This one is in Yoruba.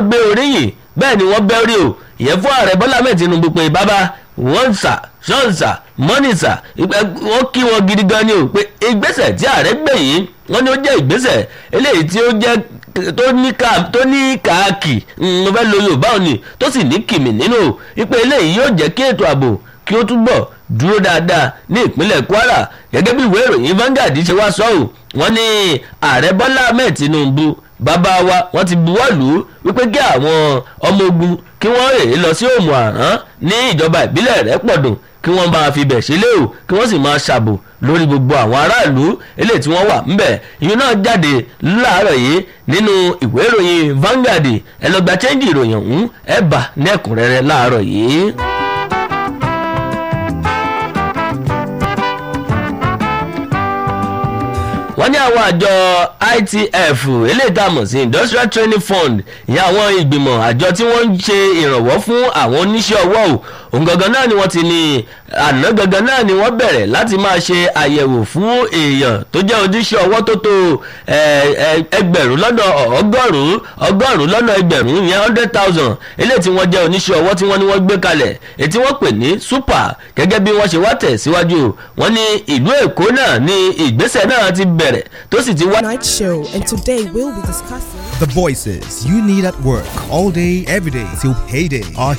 gbé oríyìn bẹ́ẹ̀ ni wọ́n bẹ́ orí o ìyẹn fún ààrẹ bọ́lá mẹ́ẹ̀ tinubu pé bàbá wọ́n sà ṣọ́ọ̀sà mọ́nìsà wọ́n kí wọn gidi gan ni o pé ìgbésẹ̀ tí ààrẹ gbé yìí wọ́n ní ó jẹ́ ìgbésẹ̀ eléyìí tí ó jẹ́ tó ní ká tó ní káàkì mo fẹ́ lo yorùbá òní tó sì ní kìmì nínú ipe eléyìí yóò jẹ́ kí ètò ààbò kí ó túbọ̀ dúró dáadáa ní ìpínlẹ̀ kwara gẹ́gẹ́ bí ìwé ìròyìn Vanguard ṣe wá sọ́ọ̀ wọ́n ní ààrẹ bọ́lá ahmed tinubu bàbá wa wọ́n ti buwọ́ lù ú wípé kí àwọn ọmọ ogun kí wọ́n rèé lọ sí òmù àrán ní ìjọba ìbílẹ̀ rẹ̀ pọ̀dùn kí wọ́n máa fi bẹ̀ sílé o kí wọ́n sì máa ṣàbò lórí gbogbo àwọn aráàlú eléyìí tí wọ́n wà ńbẹ̀ ìyún náà jáde láàárọ̀ yìí nínú ìwé ìròyìn Vanguard ẹ lọ gba chẹ́ńjì ìròyìn ọ̀hún ẹ bà ní ẹ̀kúnrẹ́rẹ́ láàárọ̀ yìí. wọ́n ní àwọn àjọ ITF eléyìí tá a mọ̀ sí Industrial Training Fund ìyẹn àwọn ìgbìmọ̀ àjọ tí wọ́n ń ṣe ìrànwọ́ fún àwọn oníṣẹ́ ọwọ́ o òun gangan náà ni wọ́n ti ní àná gangan náà ni wọ́n bẹ̀rẹ̀ láti máa ṣe àyẹ̀wò fún èèyàn tó jẹ́ oníṣẹ́ ọwọ́ tó tó ẹgbẹ̀rún lọ́nà ọgọ́rùn-ún ọgọ́rùn-ún lọ́nà ẹgbẹ̀rún ìyẹn hundred thousand eléyìí tí wọ́n jẹ́ oníṣẹ́ ọwọ́ tí wọ́n ní wọ́n gbé kalẹ̀ èyí tí wọ́n pè ní super gẹ́gẹ́ bí wọ́n ṣe wá tẹ̀ síwájú wọ́n ní ìlú Èkó náà ní ìgbésẹ̀ náà ti bẹ̀rẹ̀ tó sì ti wá. Night show, and today we'll be discussing. The voices you need at work all day, every day till payday are